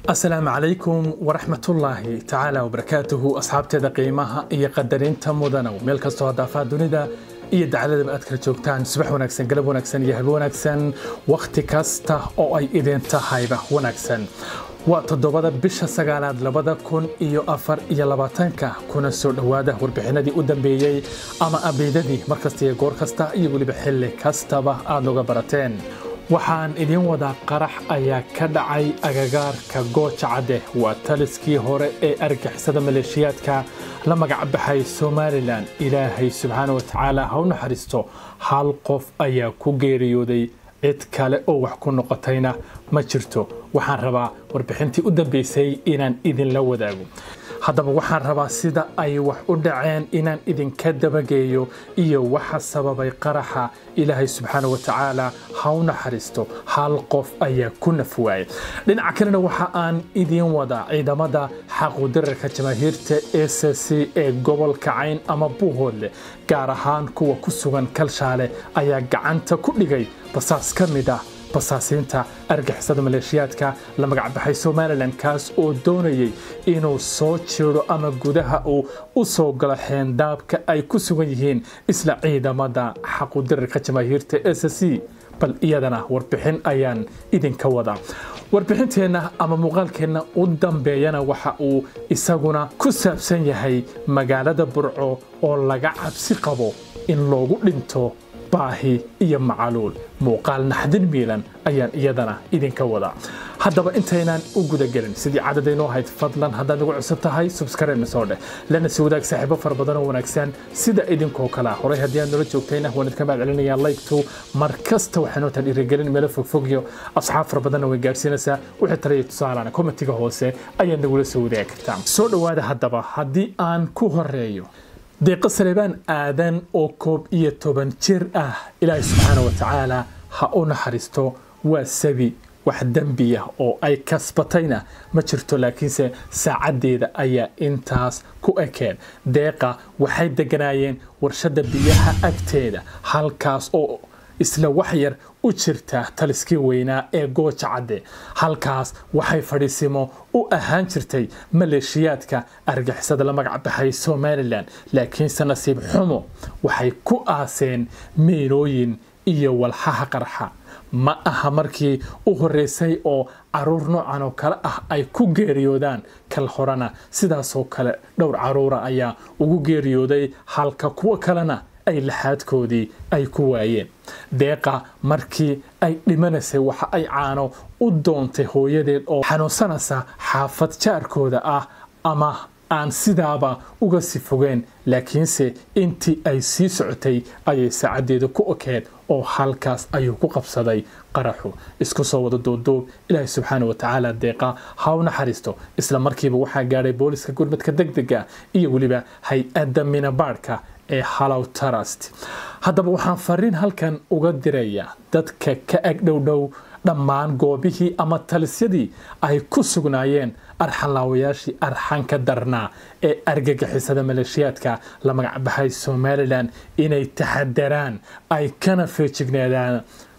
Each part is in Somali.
asalaamu calaykum waraxmatullaahi tacaala wabarakaatuhu asxaabteeda qiimaha iyo qadarinta mudanow meel kastoo hadaafaha dunida iyo dacladaba aad kala joogtaan subax wanaagsan galab wanaagsan iyo habe wanaagsan wakhti kasta oo ay idin tahayba wanaagsan waa toddobada bisha sagaalaad labada kun iyo afar iyo labaatanka kuna soo dhowaada warbixinadii u dambeeyey ama abeydadii mar kasta iyo goor kasta iyo weliba xilli kastaba aad noga barateen waxaan idiin wadaa qarax ayaa ka dhacay agagaarka gooja cadde waa taliskii hore ee argixisada maleeshiyaadka la magac baxay somalilan ilaahay subxaana wa tacaala ha u naxariisto hal qof ayaa ku geeriyooday cid kale oo wax ku noqotayna ma jirto waxaan rabaa warbixintii u dambeysay inaan idinla wadaago haddaba waxaan rabaa sida ay wax u dhaceen inaan idinka dabageeyo iyo waxa sababay qaraxa ilaahay subxaana wa tacaala ha u naxariisto hal qof ayaa ku naf waayay dhinaca kalena waxa aan idiin wadaa ciidamada xaquudirarka jamaahiirta s c ee gobolka cayn ama buuhoodle gaar ahaan kuwa ku sugan kalshaale ayaa gacanta ku dhigay basaas ka mid ah basaasiinta argixisada maleeshiyaadka la magacbaxay somalilan kaas oo doonayay inuu soo jiro ama gudaha uu u soo galo xeendaabka ay ku sugan yihiin isla ciidamada xaquudirarka jamaahiirta s c bal iyadana warbixin ayaan idinka wadaa warbixinteenna ama muuqaalkeenna u dambeeyana waxa uu isaguna ku saabsan yahay magaalada burco oo laga cabsi qabo in loogu dhinto baahi iyo macaluul muuqaal naxdin miilan ayaan iyadana idinka wadaa haddaba intaynaan u gudagelin sidii cadadaynoo ahayd fadlan haddaad nagu cusub tahay subskarayna soo dheh lana si wadaag saaxiibo fara badan oo wanaagsan sida idinkoo kale horay haddii aad nala joogtayna waan idinka mahad celinayaa laygtu mar kasta waxaynoo tahan dhiirigelin meelo fogfogyo asxaab fara badanna way gaadhsiinaysaa wixii talaya tusaalana komitiga hoose ayaad nagula soo wadaagi kartaa soo dhowaada haddaba haddii aan ku horeeyo deeqa saleebaan aadan oo koob iyo toban jir ah ilaahay subxaana wa tacaala ha u naxariisto waa sabi wax dembiya oo ay kasbatayna ma jirto laakiinse saacaddeeda ayaa intaas ku ekeen deeqa waxay deganaayeen warshadda biyaha agteeda halkaas oo isla wax yar u jirta taliskii weynaa ee gooja cadde halkaas waxay fadhiisimo u ahaan jirtay maleeshiyaadka argixisada la magac baxay somalilan laakiinse nasiib xumo waxay ku aaseen meelooyin iyo walxaha qarxa ma aha markii u horeysay oo caruur noocan oo kale ah ay ku geeriyoodaan kal horena sidaasoo kale dhowr caruura ayaa ugu geeriyooday halka kuwo kalena ay laxaadkoodii ay ku waayeen deeqa markii ay dhimanaysay waxa ay caano u doontay hooyadeed oo xanuunsanaysa xaafad jaarkooda ah ama aan sidaaba uga si fogeen laakiinse intii ay sii socotay ayay saacaddeeda ku okeed oo halkaas ayuu ku qabsaday qaraxu isku soo wada duuduub ilaahay subxaana wa tacaala deeqa ha u naxariisto isla markiiba waxaa gaadhay booliska gurmadka deg dega iyo weliba hay-adda minabaadhka ee halow trust haddaba waxaan fariin halkan uga dirayaa dadka ka ag dhowdhow dhammaan goobihii ama talisyadii ay ku sugnaayeen arxanlaawayaashii arxanka darnaa ee argagixisada maleeshiyaadka la magacbaxay somalilan inay taxadaraan ay kana feejignaadaan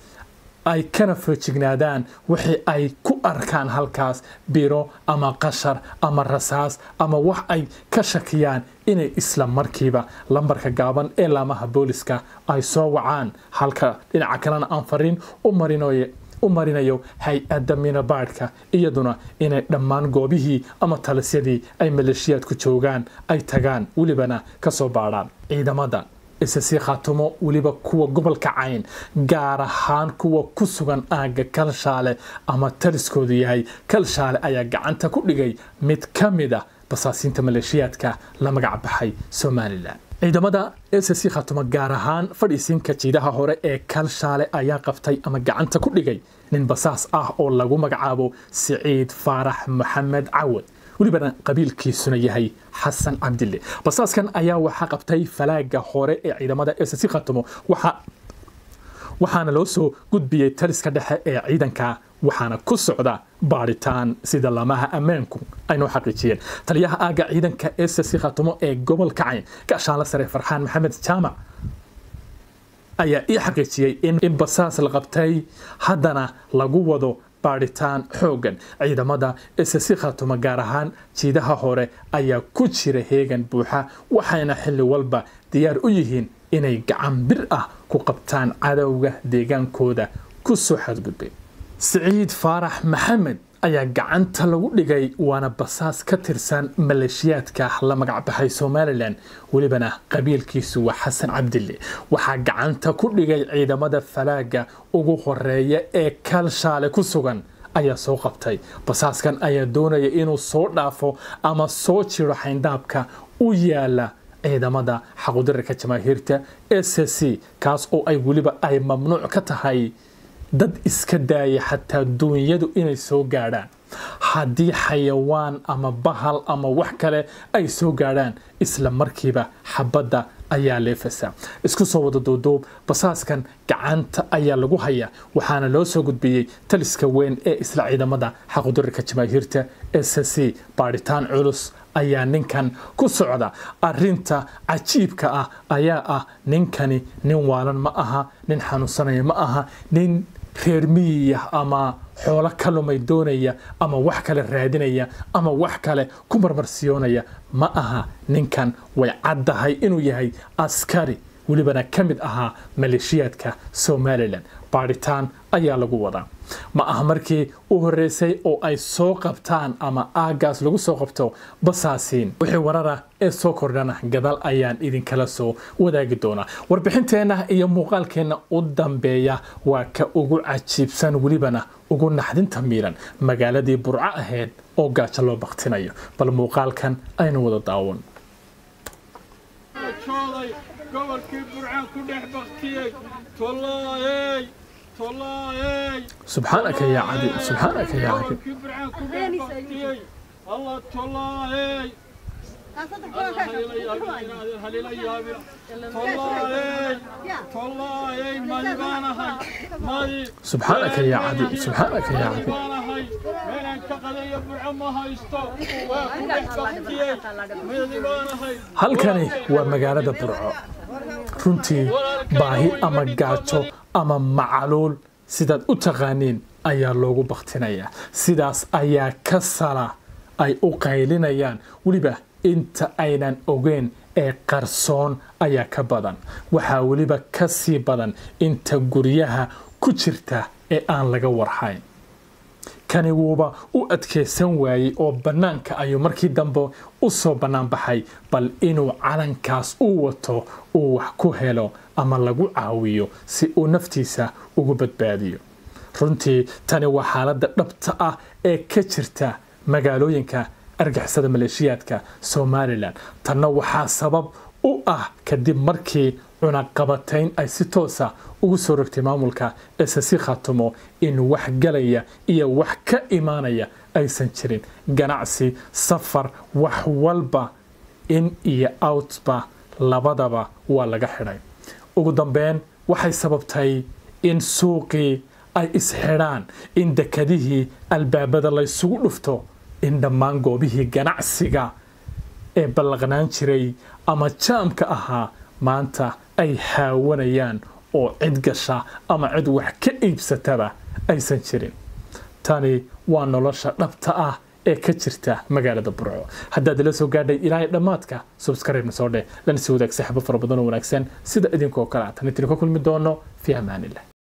ay kana feejignaadaan wixii ay ku arkaan halkaas biro ama qashar ama rasaas ama wax ay ka shakiyaan inay isla markiiba lambarka gaaban ee laamaha booliska ay soo wacaan halka dhinaca kalena aan fariin u marinoye u marinayo hay-adda minabaadhka iyaduna inay dhammaan goobihii ama talisyadii ay maleeshiyaadku joogaan ay tagaan welibana ka soo baadhaan ciidamada isasii khaatumo weliba kuwa gobolka cayn gaar ahaan kuwa ku sugan aagga kalshaale ama taliskoodu yahay kalshaale ayaa gacanta ku dhigay mid ka mid a basaasiinta maleeshiyaadka la magac baxay somalilan ciidamada s c khatumo gaar ahaan fadhiisinka jiidaha hore ee kalshaale ayaa qabtay ama gacanta ku dhigay nin basaas ah oo lagu magacaabo siciid faarax maxamed cawad welibana qabiilkiisuna yahay xasan cabdille basaaskan ayaa waxaa qabtay falaaga hore ee ciidamada s c khatumo waxaana loo soo gudbiyey taliska dhexe ee ciidanka waxaana ku socda baadhitaan sida lamaha ammaanku aynoo xaqiijiyeen taliyaha aagga ciidanka s c khatumo ee gobolka cayn gaashaanla sare farxaan maxamed jaamac ayaa ii xaqiijiyey in basaas la qabtay haddana lagu wado baadhitaan xooggan ciidamada ssc khaatumo gaar ahaan jiidaha hore ayaa ku jira heegan buuxa waxayna xilli walba diyaar u yihiin inay gacan bir ah ku qabtaan cadowga deegaankooda ku soo xadgudbay siciid faarax maxamed ayaa gacanta lagu dhigay waana basaas ka tirsan maleeshiyaadka la magacbaxay somalilan welibana qabiilkiisu waa xasan cabdille waxaa gacanta ku dhigay ciidamada falaaga ugu horeeya ee kalshaale ku sugan ayaa soo qabtay basaaskan ayaa doonaya inuu soo dhaafo ama soo jiro xayndaabka u yaala ciidamada xaqudirarka jamaahiirta s c kaas oo ay weliba ay mamnuuc ka tahay dad iska daaya xataa duunyadu inay soo gaadhaan haddii xayawaan ama bahal ama wax kale ay soo gaadhaan isla markiiba xabadda ayaa leefasa isku soo wada duuduub basaaskan gacanta ayaa lagu hayaa waxaana loo soo gudbiyey taliska weyn ee isla ciidamada xaqudirarka jamaahiirta s c baadhitaan culus ayaa ninkan ku socda arinta cajiibka ah ayaa ah ninkani nin waalan ma aha nin xanuunsanaya ma aha nin reer miyiya ama xoolo ka lumay doonaya ama wax kale raadinaya ama wax kale ku marmarsiyoonaya ma aha ninkan way caddahay inuu yahay askari welibana ka mid ahaa maleeshiyaadka somalilan baadhitaan ayaa lagu wadaa ma aha markii u horeysay oo ay soo qabtaan ama aagaas lagu soo qabto basaasiin wixii warara ee soo kordhana gadaal ayaan idinkala soo wadaagi doonaa warbixinteenna iyo muuqaalkeenna u dambeeya waa ka ugu cajiibsan welibana ugu naxdinta miilan magaaladii burco ahayd oo gaajo loo baktinayo bal muuqaalkan aynu wada daawan gobolkii burcaan ku dhex baktiyey tolaayey tolaayey subxaanaka yaa cadiim subxaanaka yaa cadiim gobolkii burcaan ku dhex baktiyey allah tolaayey halila yaabina tolaayey tolaayey madi baan ahay madi subxaanaka yaa cadiim subxaanaka yaa madi cadiim baan ahay meelaan ka qadayo burco ma haysto waa ku dhex baktiyey madi baan ahay halkani waa magaalada burco runtii baahi ama gaajo ama macaluul sidaad u taqaaniin ayaa loogu baktinayaa sidaas ayaa ka sala ay u qaylinayaan weliba inta aynan ogeyn ee qarsoon ayaa ka badan waxaa weliba ka sii badan inta guryaha ku jirta ee aan laga warhayn kani wuuba u adkaysan waayey oo bannaanka ayuu markii dambe u soo bannaan baxay bal inuu calankaas u wato uu wax ku helo ama lagu caawiyo si uu naftiisa ugu badbaadiyo runtii tani waa xaaladda dhabta ah ee ka jirta magaalooyinka argixisada maleeshiyaadka somalilan tanna waxaa sabab u ah kadib markii cunaqabatayn ay si toosa ugu soo rogtay maamulka ssc khaatumo in wax galaya iyo wax ka imaanaya aysan jirin ganacsi safar wax walba in iyo outba labadaba waa laga xidhay ugu dambeyn waxay sababtay in suuqii ay isxidhaan in dekadihii albaabada laysugu dhufto in dhammaan goobihii ganacsiga ee ballaqnaan jiray ama jaamka ahaa maanta ay haawanayaan oo cid gasha ama cid wax ka iibsataba aysan jirin tani waa nolosha dhabta ah ee ka jirta magaalada burco haddaad ila soo gaadhay ilaahay dhammaadka subscribe-na soo dheh lana sii wadaag saaxiibo fara badan oo wanaagsan sida idinkoo kale tan idinka kulmi doono fi amaanillah